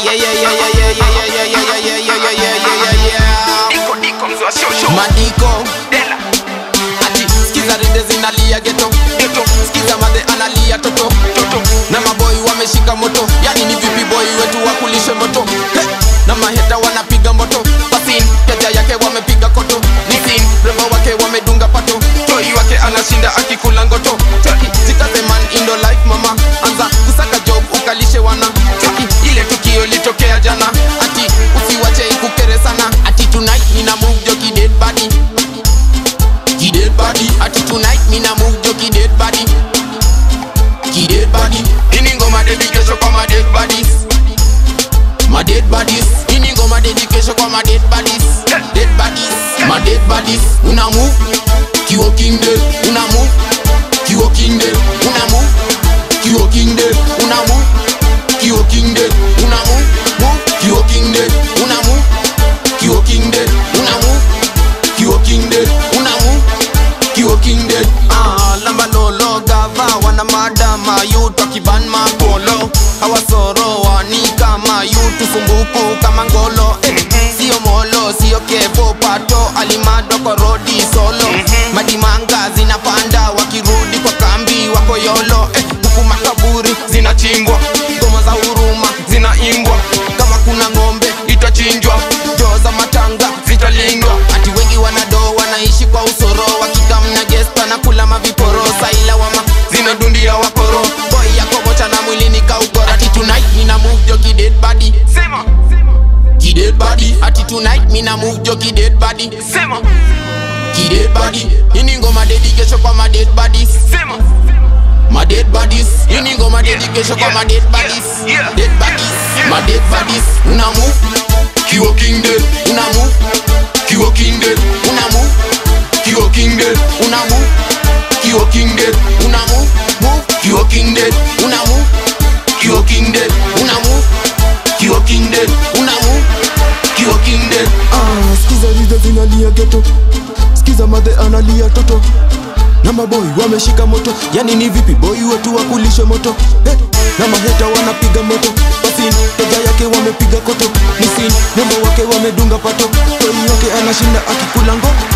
yeah, yeah, yeah, yeah, yeah, yeah, yeah, yeah, yeah, yeah, yeah, yeah, yeah, yeah, yeah, yeah. Diko diko mzee wa shosho Madiko Dela ati skiza rinde zinalia geto Geto skiza madhe analia toto Toto na maboi wameshika moto yani ni vipi boy wetu wakulishe moto He! na maheta wanapiga moto pasin keja yake wamepiga koto nisin rembo wake wamedunga pato toi wake anashinda akikula ngoto Cheki, jikaze man indo life mama anza kusaka job ukalishe wana Cheki, ile tukio litokea jana ati usiwache ikukere sana ati tonight nina move joki dead body Ki dead body ati tonight nina move joki dead body Ki dead body ini ngoma dedication kwa ma dead bodies my dead bodies ini ngoma dedication kwa my dead bodies dead bodies my dead bodies una move kiwo king dead una move kiwo king dead una move kiwo king dead una move kiwo king dead una move move kiwo king dead una move kiwo king dead una move kiwo king dead una move kiwo king dead ah lamba lolo gava wana madama yuto kiban mapolo hawasoroa ni kama yutu sumbuku kama ngolo eh, sio molo sio kevo pato alimado kwa rodi solo madimanga zinapanda wakirudi kwa kambi wako yolo eh, huku makaburi zinachimbwa ngoma za huruma zinaimbwa kama kuna ng'ombe itachinjwa joo za matanga zitalindwa ati wengi wanado wanaishi kwa usoro wakikamna gesta na kula maviporo saila wama zinadundia wakoro boy yako mocha na mwilini kaugora ati tonight nina move jo ki dead body Sema ki dead body ati tonight mina move jo ki dead body Sema ki dead body ini ngoma dedication kwa ma dead bodies Sema my dead bodies ini ngoma dedication kwa ma dead bodies Yeah. Yeah. dead bodies Yeah. my dead bodies una move kiwo king dead una move kiwo king dead una move kiwo king dead una move kiwo king dead una move move kiwo king dead una move kiwo king dead una move kiwo king dead una move kiwo king dead Ah, skiza riza zinalia geto skiza madhe analia toto na maboi wameshika moto yani ni vipi boi wetu wakulishe moto hey, na maheta wanapiga moto basin teja yake wamepiga koto nisin nembo wake wamedunga pato toi wake anashinda akikula ngo